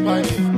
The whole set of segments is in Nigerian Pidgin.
Baba Ye.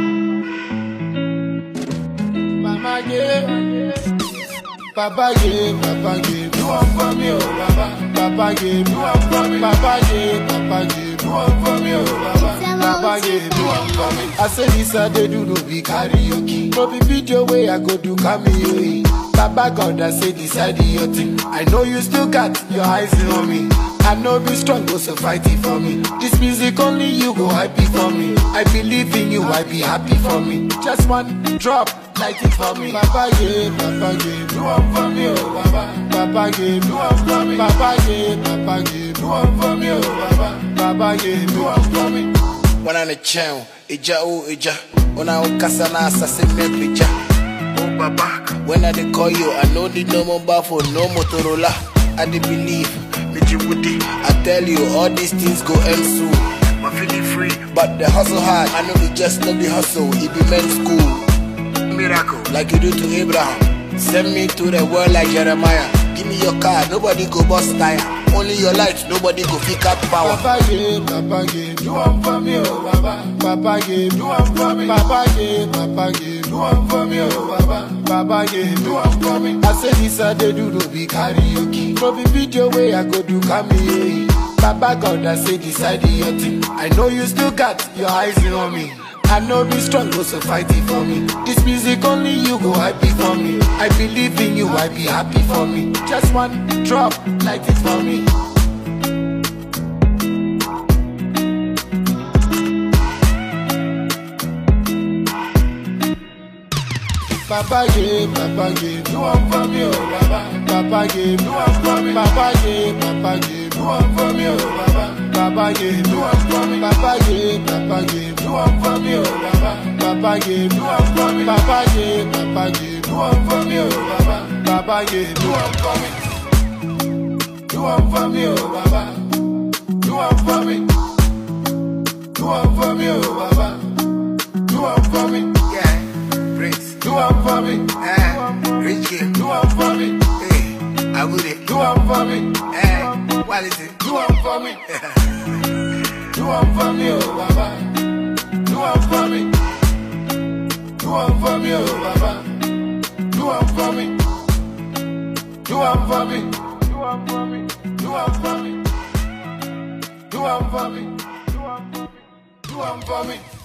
Mama Ye. Baba Ye, Baba Ye, do one for me, oh Baba. Baba Ye, do one for me. Baba Ye, Baba Ye, do one for me, oh Baba. Baba Ye, do one for me. I say this I dey do no be karaoke. No be video way I go do cameo. Baba God, I say decide your thing. I know you still got your eyes on me. I know be strong, go so fight it for me. This music only you go happy for me. I believe in you, I be happy for me. Just one drop, light it for me. Baba yeah, Baba yeah, do one for me, oh Baba. Baba yeah, do one for me. Baba yeah, Baba yeah, do one for me, oh Baba. Baba yeah, do one for me. wana ne kyɛn egya o egya ona wokasa na asase mɛ pagya o baba when i dey call you i no need no mobile phone no motorola i dey believe meji wudi i tell you all these things go end soon my feeling free but the hustle hard i know be just no be hustle e be men's school miracle like you do to abraham send me to the world like jeremiah give me your car nobody go bust tire only your light nobody go fit cap power. Baba yeah, Baba yeah, do one for me, oh Baba. Baba yeah, do one for me. Baba yeah, Baba yeah, do one for me, oh Baba. Baba yeah, do one for me. I say this I dey do no be karaoke. No be video way I go do cameo. Baba God, I say decide your thing. I know you still got your eyes on me. I know be strong, go so fight it for me. This music only you go happy for me. I believe in you, I be happy for me. Just one drop, light it for me. Baba yeah, Baba yeah, do one for me, oh Baba. Baba yeah, do one for me. Baba yeah, Baba yeah, do one for me, oh Baba. Baba yeah, do one for me. Baba yeah, Baba yeah, do one for me, oh Baba. Baba yeah, do one for me. Baba yeah, Baba yeah, do one for me, oh Baba. Baba yeah, do one for me. Do one for me, oh Baba. Do one for me. Do one for me, oh Baba. Do one for me. Yeah, Prince. Do one for me. Eh, rich kid. Do one for me. Hey, I would it. Do one for me. Eh, what is it? Do one for me. Do one for me, oh Baba. Do one for me. Do one for me, oh Baba. Do one for me. Do one for me. Do one for me. Do one for me. Do one for me. Do one for me. Do one for me.